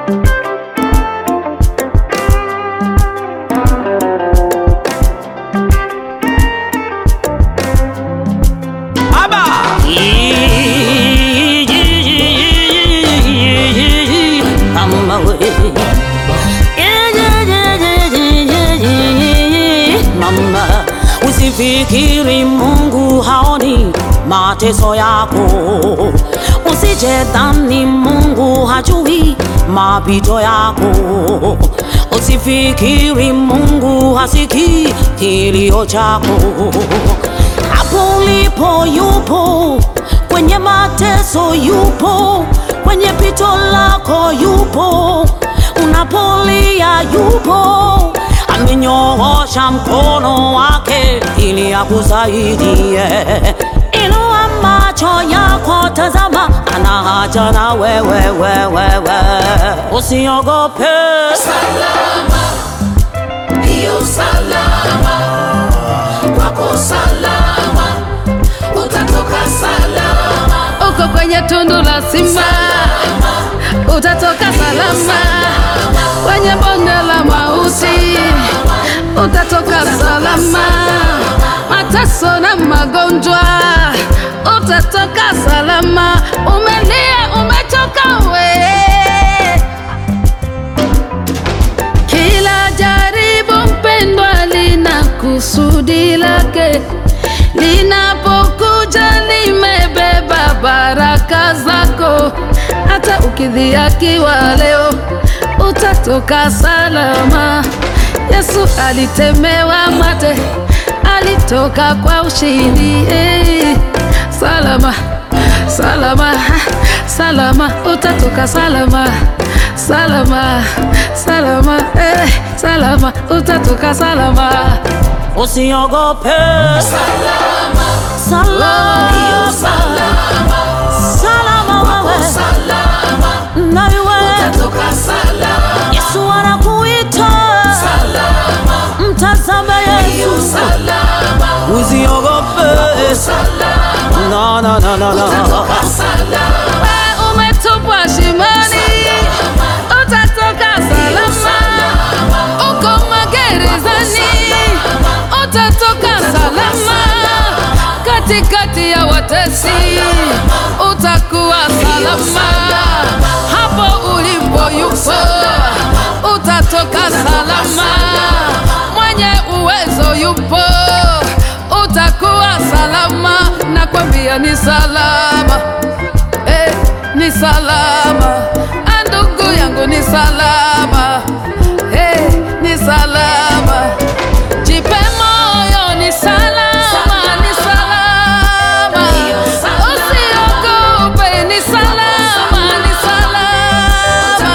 Mama we. Mama, usifikiri Mungu haoni mateso yako, usijedhani Mungu hajui mapito yako, usifikiri Mungu hasikii kilio chako. Hapo ulipo yupo, kwenye mateso yupo, kwenye pito lako yupo, unapolia yupo, amenyoosha mkono wake ili akusaidie. Inua macho yako, tazama, ana haja na wewe, wewe, usiogope. salama, hiyo salama, kwako salama, utatoka salama, uko kwenye tundu la simba utatoka salama, kwenye bonde la mauti utatoka salama, mateso na magonjwa utatoka salama, umelia umechoka we kila jaribu mpendwa lina kusudi lake, linapokuja limebeba baraka zako. Hata ukidhiakiwa leo, utatoka salama. Yesu alitemewa mate, alitoka kwa ushindi. Eh, salama salama salama, utatoka salama salama salama eh, salama utatoka salama Usiogope, salama, salama, hiyo salama, salama wewe salama, na wewe. utatoka salama, Yesu anakuita, salama, mtazame hiyo Yesu, salama, usiogope. salama, Na, na, na, na, na. utatoka salama, we umetupwa shimoni utatoka salama uko magerezani utatoka salama katikati ya watesi utakuwa salama hapo ulipo yupo utatoka salama mwenye uwezo yupo utakuwa salama nakwambia ni salama eh, ni salama Ah, ndugu yangu ni salama eh, ni salama jipe moyo ni salama ni salama usiogope ni salama ni salama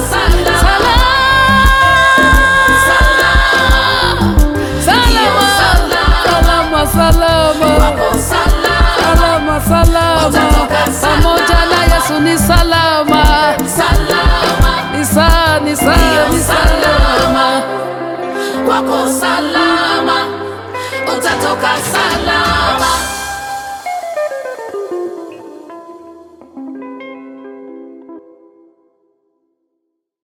salama salama salama salama salama pamoja na Yesu ni salama ni sa ni sa ni salama kwako salama, utatoka salama,